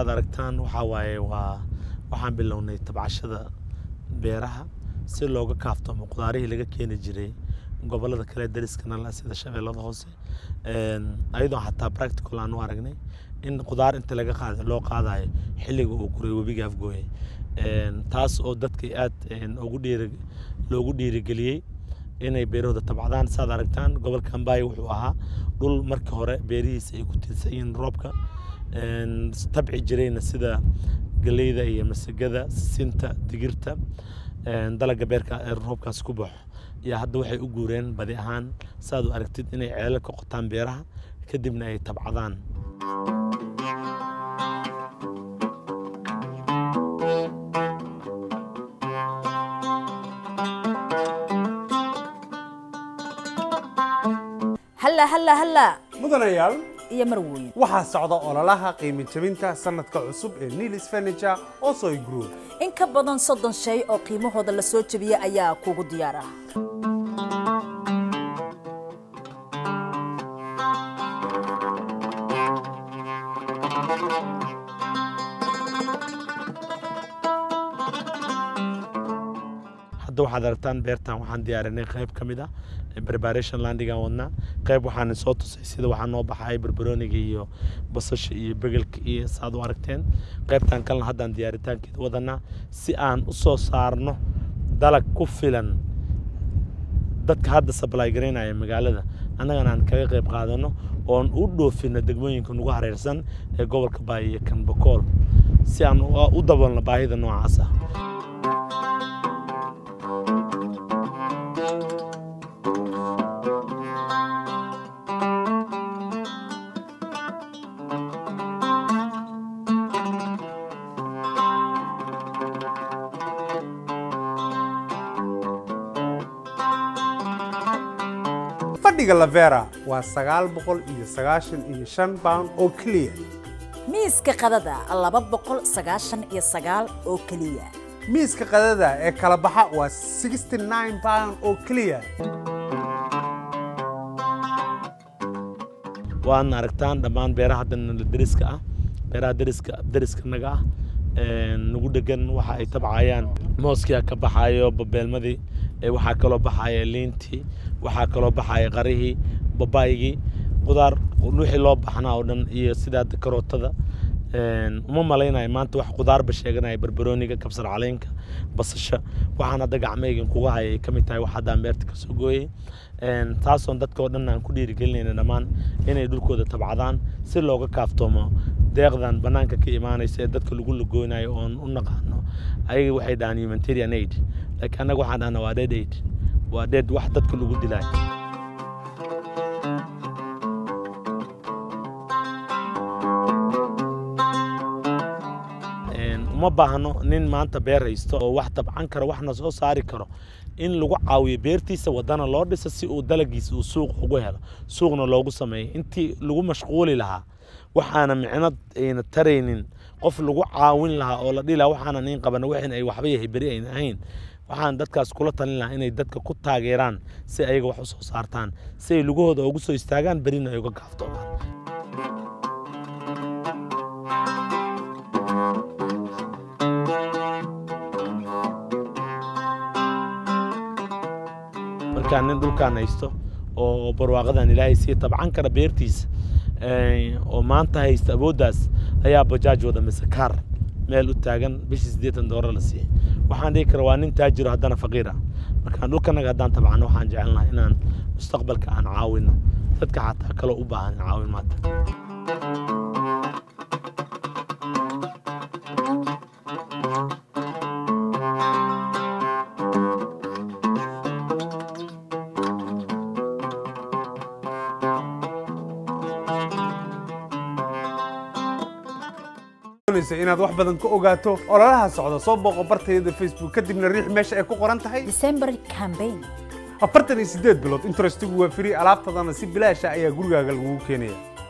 saad aragtaan waxaa waaye waa waxaan bilownay tabcashada beeraha si looga kaaftoomo qudaarihii laga keeni jiray gobolada kale dariskana la sida shabeellada hoose ayadoo xataa practical aan u aragnay in qudaar inta laga qaada loo qaadayo xilliga uu guray webiga afgooye taas oo dadka aad ugu dhiiri loogu dhiirigeliyey inay beerahooda tabcadaan saad aragtaan gobolka ambaayo wuxuu ahaa dhul markii hore beerihiisa ay ku tiirsan yihiin roobka tabci jirayna sida galeyda iyo masagada sisinta digirta dalaga beerka ee roobkaas ku baxo iyo hadda waxay u guureen badi ahaan saad u aragtid inay ceelal ka qotaan beeraha kadibna ay tabcadaan halla halla halla mudanayaal iyo marweyn waxaa socda ololaha qiimo jabinta sanadka cusub ee nilis furniture osoy group in ka badan soddon shay oo qiimahooda la soo jebiyey ayaa kugu diyaar ah hadda waxaad aragtaan beertan waxaan diyaarinay qayb ka mid ah preparation landigan wadnaa qayb waxaan soo tusay sida waxaa noo baxay barbarooniga iyo basasha iyo begelka iyo saad u aragteen qaybtan kalena haddaan diyaaritaankeeda wadanaa si aan u soo saarno dalag ku filan dadka hadda supply garaynaya magaalada annagana aan kaga qayb qaadano oon u dhoofino degmooyinka nagu hareersan ee gobolka baay iyo kanbakool si aan u daboolno baahida noocaas ah fadhiga lavera waa sagaal boqol iyo sagaashan iyo shan pound oo keliya miiska qadada laba boqol sagaashan iyo sagaal oo keliya miiska qadada ee kala baxa waa sixty nine pound oo keliya waadna aragtaan dhammaan beeraha haddana deriska ah beeraha deriska deriska naga ah nagu dhegan waxa ay tabcayaan mooskia ka baxayo babeelmadii waxaa kaloo baxaya liintii waxaa kaloo baxaya qarihii babaygii qudaar wixii loo baxnaa oo dhan iyo sidaa karootada uma malaynayo maanta wax qudaarba sheeganaya barbarooniga kabsar caleenka basasha waxaan hadda gacmaygan kuga haya ay ka mid tahay wax haddaan beerta ka soo gooyey taasoon dadka oo dhan aan ku dhiirigelinayna dhammaan inay dhulkooda tabcadaan si looga kaaftoomo deeqdan bannaanka ka imaanaysa ee dadka lagu lagooynayo oon u naqaano ayaga waxay dhahaan humanitarian aid laakiin annaga waxaan dhahna waa dead aid waa dead wax dadka lagu dilaayo uma baahno nin maanta beer haysto oo wax tabcan karo waxna soo saari karo in lagu caawiyo beertiisa wadana loo dhisa si uu dalagiisa uu suuq ugu helo suuqna loogu sameeyo intii lagu mashquuli lahaa waxaana micno ayna taraynin qof lagu caawin lahaa oo la dhihi lahaa waxaanan in qabana waxin ay waxba yahay beri ayna ahayn waxaan dadkaas kula talin lahaa inay dadka ku taageeraan si ayaga wax u soo saartaan si ay lugahooda ugu soo istaagaan berina ay uga gaaftoomaan markaa nin dhulkaan haysto oo barwaaqadan ilaahay sii tabcan kara beertiisa oo maanta haysta awooddaas ayaa bajaaj wada mise kaar meel u taagan bishii siddeetan doolar la siiyey waxaan dhihi kara waa nin taajiro haddana faqiir ah markaan dhulkanaga haddaan tabcano waxaan jecelnahay inaan mustaqbalka aan caawino dadka xataa kaloo u baahan caawin maanta inaad wax badan ka ogaato ololaha socda soo booqo bartayada facebook kadibna riix meesha ay ku qoran tahay december campaign afartan iyo sideed bilood interestigu waa free alaabtadana si bilaasha ayaa gurigaaga lagugu keenaya